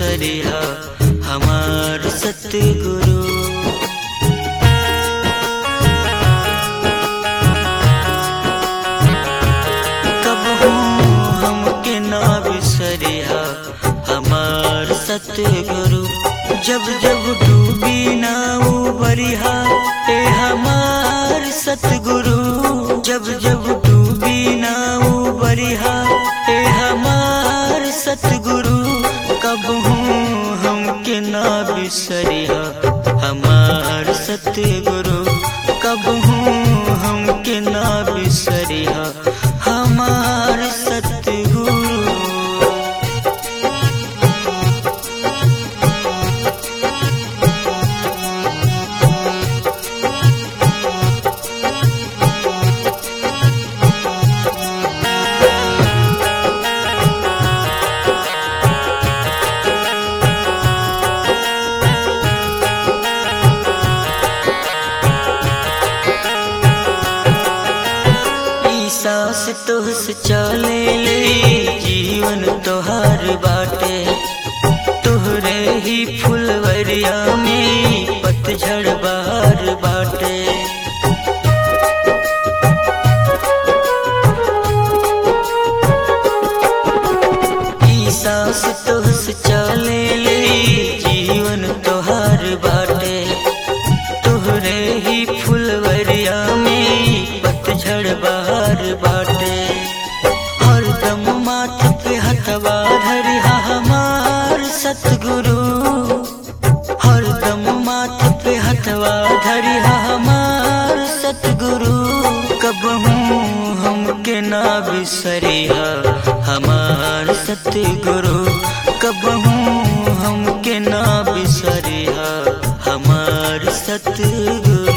बिसरिया हमार सतगुरु कबहू हमके ना बिसरिया हमार सतगुरु जब जब डूबी ना उबरिया ए हमार सतगुरु जब जब डूबी ना उबरिया ए हमार सतगुरु कबहू हमके ना बिसरिया हमार सतगुरु कबहू हमके ना बिसरिया हमार सतगुरु ई सांस तोहस चले ले जीवन तोहार बाटे तोहरे ही फुलवरिया में पतझड़ बार बाटे ई सांस तोहस चले ले जीवन तोहार बाटे तोहरे ही फुलवरिया में पतझड़ बहार बाटे हरदम माथ पे हथवा धरिहा हमार सतगुरु हरदम माथ पे हथवा धरिहा हमार सतगुरु कबहू हमके ना बिसरिहा हमार सतगुरु कबहू हमके ना बिसरिहा हमार सतगुरु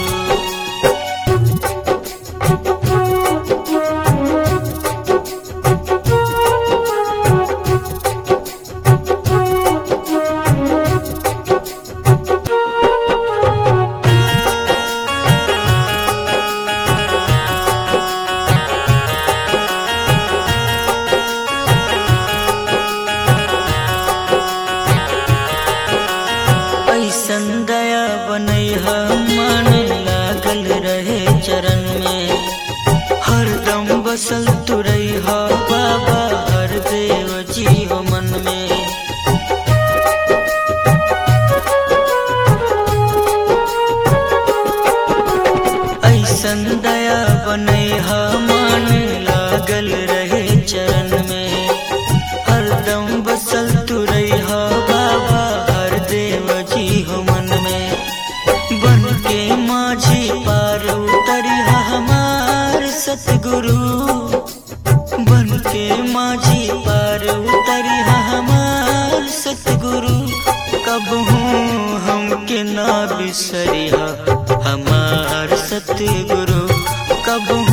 ऐसन दया बनैहा मन लागल रहे चरण में हरदम बसल तुरैहा बाबा हर देव जी हो मन में ऐसन दया बनैहा मन लागल रहे चरण में हरदम बसल तुरैहा बाबा हर देव जी हो मन में बन के माझी पार उतरिहा हमार सतगुरु बन के माझी पार उतरिहा हमार सतगुरु कबहू हमके ना बिसरिहा हमार सतगुरु कबहू